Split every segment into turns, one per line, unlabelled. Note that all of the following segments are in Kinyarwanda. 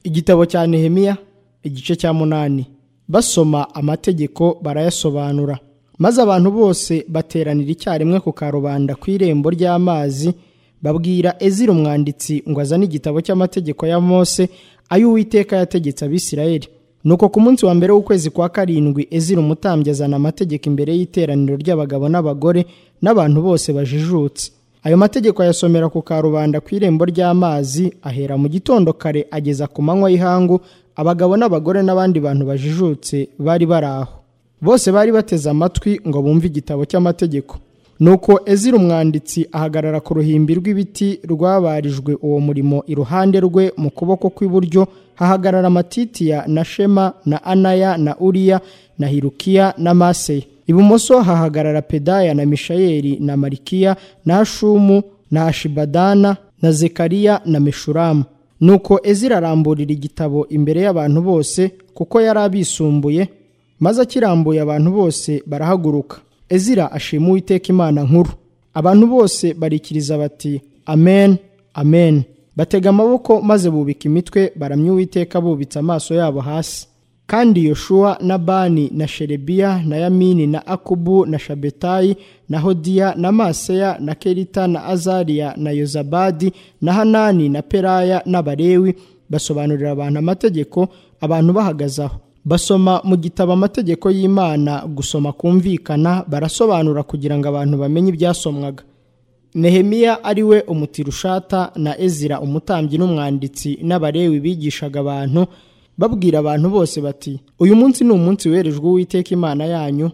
igitabo cya nehemiya igice cya munani basoma amategeko barayasobanura maze abantu bose bateranira icyarimwe ku karubanda ku irembo ry'amazi babwira ezira umwanditsi ngo azane igitabo cy'amategeko ya mose ay'uwiteka yategetse abisirayeli nuko ku munsi wa mbere w'ukwezi kwa karindwi ezira umutambyi azana amategeko imbere y'iteraniro ry'abagabo n'abagore n'abantu bose bajijutse ayo mategeko ayasomera ku karubanda ku irembo ry'amazi ahera mu gitondo kare ageza ku manywa y'ihangu abagabo n'abagore n'abandi bantu bajijutse bari bari aho bose bari bateze amatwi ngo bumve igitabo cy'amategeko nuko ezira umwanditsi ahagarara ku ruhimbi rw'ibiti rwabarijwe uwo murimo iruhande rwe mu kuboko kw'iburyo hahagarara matitiya na shema na anaya na uriya na hirukiya na maseya ibumoso hahagarara pedaya na mishayeli na marikiya na hashumu na ashibadana na zekariya na meshuramu nuko ezira aramburira igitabo imbere y'abantu bose kuko yari abisumbuye maze akirambuye abantu bose barahaguruka ezira ashima uwiteka imana nkuru abantu bose barikiriza bati amen amen batega amaboko maze bubika imitwe baramya uwiteka bubitse amaso yabo hasi kandi yoshuwa na bani na sherebiya na yamini na akubu na shabetayi na hodiya na maseya na kerita na azariya na yozabadi na hanani na peraya n'abarewi basobanurira abantu amategeko abantu bahagaze aho basoma mu gitabo amategeko y'imana gusoma kumvikana barasobanura kugira ngo abantu bamenye ibyasomwaga nehemiya ariwe umutirushata na ezira umutambyi n'umwanditsi n'abarewi bigishaga abantu babwira abantu bose bati uyu munsi ni umunsi werejwe uwiteka imana yanyu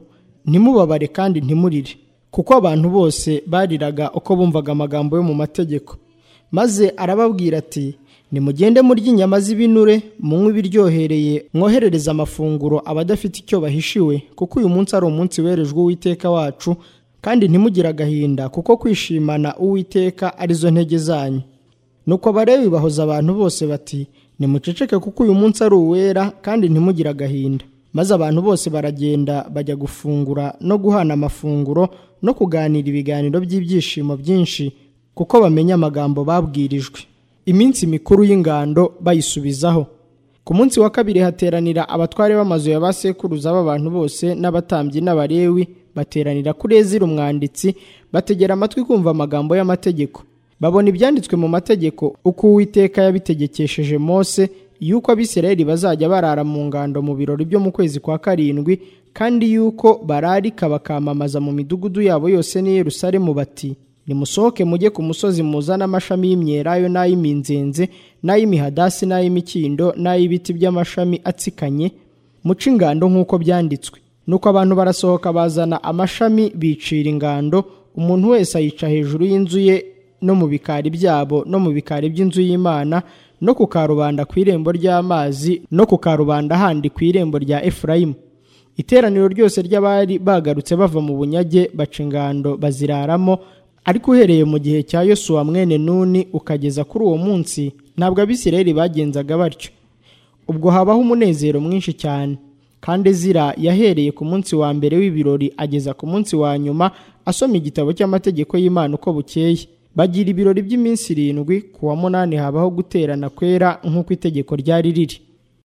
ntimubabare kandi ntimurire kuko abantu bose bariraga uko bumvaga amagambo yo mu mategeko maze arababwira ati nimugende murya inyama z'ibinure munywe ibiryohereye mwoherereze amafunguro abadafite icyo bahishiwe kuko uyu munsi ari umunsi werejwe uwiteka wacu kandi ntimugire agahinda kuko kwishimana uwiteka arizo ntege zanyu nuko abarewi bahoza abantu bose bati nimuceceke kuko uyu munsi ari uwera kandi ntimugire agahinda maze abantu bose baragenda bajya gufungura no guhana amafunguro no kuganira ibiganiro by'ibyishimo byinshi kuko bamenya amagambo babwirijwe iminsi mikuru y'ingando bayisubizaho ku munsi wa kabiri hateranira abatware b'amazu ya ba sekuruza b'abantu bose n'abatambyi n'abarewi bateranira kuri ezira umwanditsi bategera amatwi kumva amagambo y'amategeko babona ibyanditswe mu mategeko uko uwiteka yabitegekesheje mose yuko abisirayeli bazajya barara mu ngando mu birori byo mu kwezi kwa karindwi kandi yuko bararika bakamamaza mu midugudu yabo yose n'i yerusalemu bati nimusohoke mujye ku musozi muzane amashami y'imyelayo n'ay'iminzenze n'ay'imihadasi n'ay'imikindo n'ay'ibiti by'amashami atsikanye muce ingando nk'uko byanditswe nuko abantu barasohoka bazana amashami bicira ingando umuntu wese ayica hejuru y'inzu ye no mu bikari byabo no mu bikari by'inzu y'imana no ku karubanda ku irembo ry'amazi no ku karubanda handi ku irembo rya efurayimu iteraniro ryose ry'abari bagarutse bava mu bunyage baca ingando baziraramo ariko uhereye mu gihe cya yosuwa mwene nuni ukageza kuri uwo munsi ntabwo abisirayeli bagenzaga batyo ubwo habaho umunezero mwinshi cyane kandi ezira yahereye ku munsi wa mbere w'ibirori ageza ku munsi wa nyuma asoma igitabo cy'amategeko y'imana uko bukeye bagira ibirori by'iminsi irindwi ku wa munani habaho guterana kwera nk'uko itegeko ryari riri